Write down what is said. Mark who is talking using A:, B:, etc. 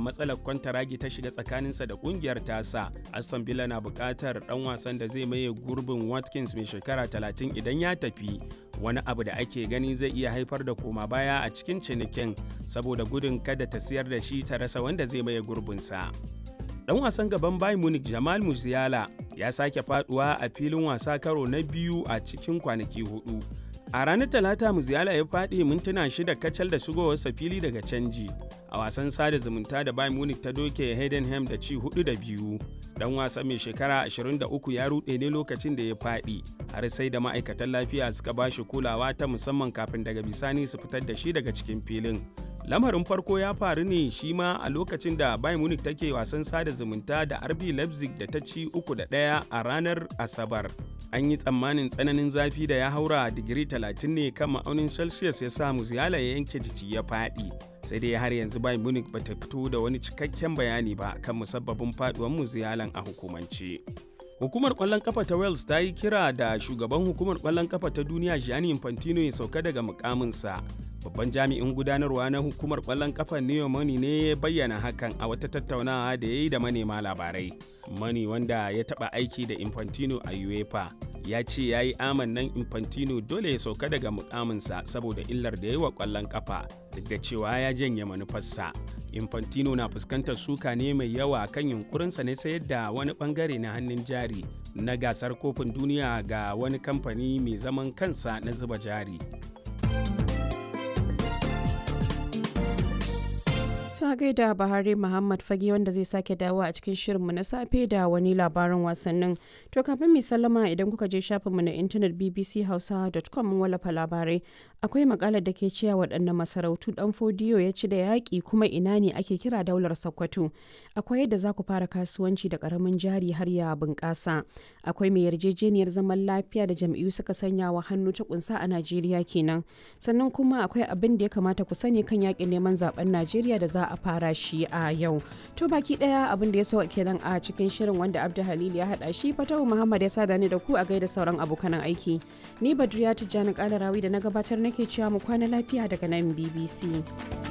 A: matsalar kwantaragi ta shiga tsakaninsa da kungiyar tasa aston villa na buƙatar ɗan wasan da zai maye gurbin watkins mai shekara 30 idan ya tafi wani abu da ake gani zai iya haifar da koma baya a cikin cinikin saboda gudun kada ta siyar da shi ta rasa wanda zai maye gurbinsa. Dan wasan gaban Bayern Munich Jamal Musiala ya sake faduwa a filin wasa karo na biyu a cikin kwanaki hudu. A ranar Talata Musiala ya faɗi mintuna shida kacal da shigowarsa fili daga canji. A wasan sada zumunta da Bayern Munich ta doke Heidenheim da ci hudu da biyu. Dan wasa mai shekara 23 ya ruɗe ne lokacin da ya faɗi, har sai da ma'aikatan lafiya suka ba shi kulawa ta musamman kafin daga bisani su fitar da shi daga cikin filin. lamarin farko ya faru ne shi ma a lokacin da bayern munich take wasan sada zumunta da rb leipzig da ta ci uku da ɗaya a ranar asabar an yi tsammanin tsananin zafi da ya haura digiri 30 ne kan ma'aunin celsius ya sa muziyala ya yanke jiki ya faɗi sai dai har yanzu bayern munich ba ta fito da wani cikakken bayani ba kan musabbabin faduwar muziyalan a hukumance Hukumar ƙwallon kafa ta Wales ta yi kira da shugaban hukumar ƙwallon kafa ta duniya Gianni Infantino ya sauka daga mukaminsa. Babban jami'in gudanarwa na hukumar ƙwallon kafa Neo Money ne ya bayyana hakan a wata tattaunawa da ya yi da manema labarai. Money wanda ya taɓa aiki da Infantino a UEFA ya ce ya yi amannan Infantino dole ya sauka daga mukaminsa saboda illar da ya yi wa ƙwallon kafa duk da cewa ya janye manufarsa. Infantino na fuskantar suka ne mai yawa kan yunkurinsa ne sayar da wani bangare na hannun jari na gasar kofin duniya ga wani kamfani mai zaman kansa na zuba jari.
B: ta gaida Bahari Muhammad Fage wanda zai sake dawo a cikin shirinmu na safe da wani labarin wasannin. To kafin mai sallama idan kuka je shafinmu na intanet bbchausa.com mun wallafa labarai. Akwai makalar da ke cewa waɗannan masarautu ɗan fodiyo ya ci da yaƙi kuma ina ne ake kira daular Sokoto. Akwai yadda za ku fara kasuwanci da ƙaramin jari har ya bunƙasa. Akwai mai yarjejeniyar zaman lafiya da jam'iyyu suka sanya wa hannu ta kunsa a Najeriya kenan. Sannan kuma akwai abin da ya kamata ku sani kan yaƙin neman zaben Najeriya da za a fara shi a yau. To baki daya abin da ya so kenan a cikin shirin wanda Abdu Halil ya hada shi Fatahu Muhammad ya sada ni da ku a gaida sauran abokan aiki. Ni Badriya Tijjani Kalarawi da na gabatar nake cewa mu kwana lafiya daga nan BBC.